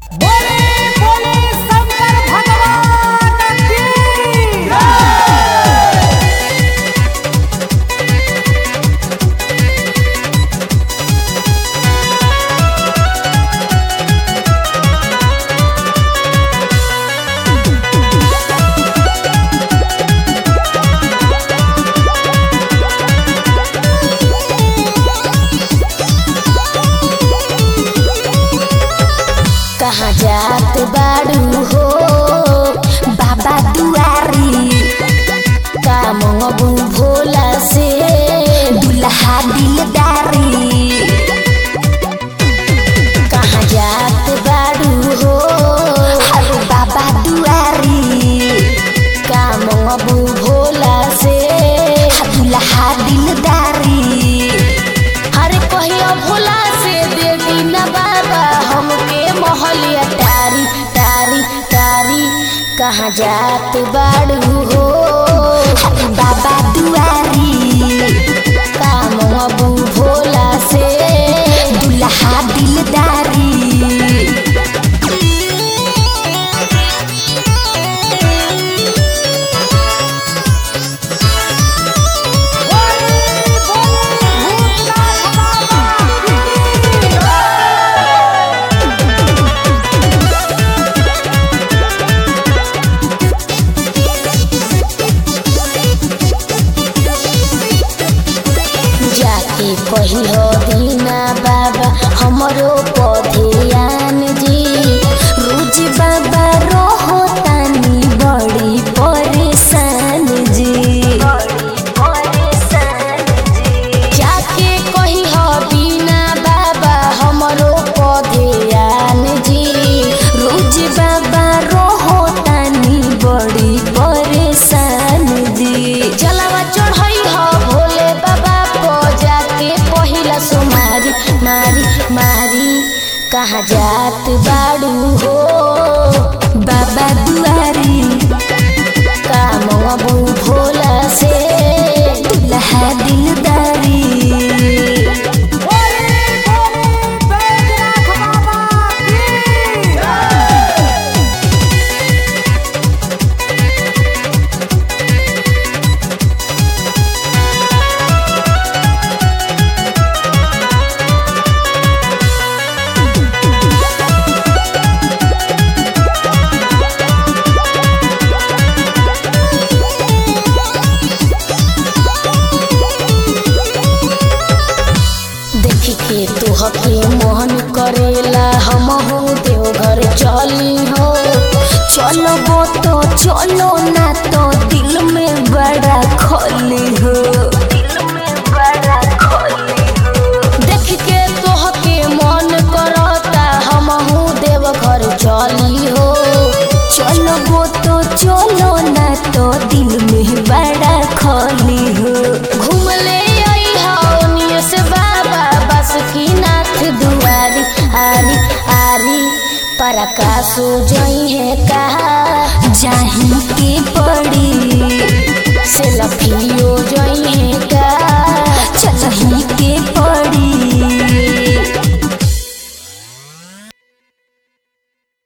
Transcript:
बोले बोले शंकर भगवान की कहाँ जात बाड़ू हो बाबा दुआरी का मंगबू भोला से दुल्हा दिलदारी कहाँ जात बाड़ू हो अरे बाबा दुआरी का मंगबू भोला से दुल्हा दिलदारी अरे कहिया भोला से दे दीना बाबा हमके मोहलिया तारी तारी तारी कहाँ जात बाड़ू हो अरे बाबा दुआरी काम अबू भोला से दुल्हा दिलदारी बोले बोले भूतनाथ बाबा जाके कहियो दीना बाबा हमरो पधियान जी रोज बाबा रहो तानी बड़ी परेशान जी जाके कहियो दीना बाबा हमरो पधियान जी रोज बाबा रहो तानी बड़ी परेशान जी जलावा चढ़ई हो भोले बाबा को जाके पहिला सुमारी मारी मारी कहाँ जात बाड़ू हो बाबा दुआरी काम अबू भोला से दुल्हा दिलदारी बोले बोले बैजनाथ बाबा की देखी के तुहके मोहन करेला हम हो देवघर चली हो चलो वो तो चलो ना तो दिल में बड़ा खोली हो देख के तुहके मन करता हम हो देवघर चली हो चलो वो तो चलो ना तो दिल में बड़ा खोली हो घूम ले आई हो से बाबा बस की नाथ दुआरी आरी आरी परकासु जई है कहा जाही के पड़ी से लफियो